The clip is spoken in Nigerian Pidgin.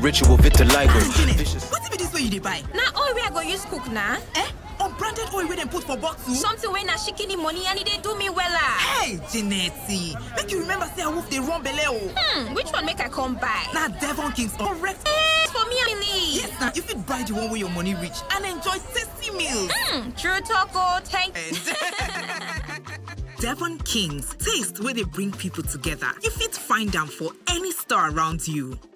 ritual vitiligo. Janet, what be this way you dey buy? na oil wey i go use cook na Eh? Unbranded oil wey dem put for bottle? something wey na shikini money and e dey do me wella Hey, Janet, make you remember say wolf dey run belle o. hmm which one make i come buy Na Devon King's correct. Eh, for me and family Yes, na you fit buy the one wey your money reach and enjoy tasty meals. hmm true talk o thank And Devon King's taste where they bring people together. You fit find them for any store around you.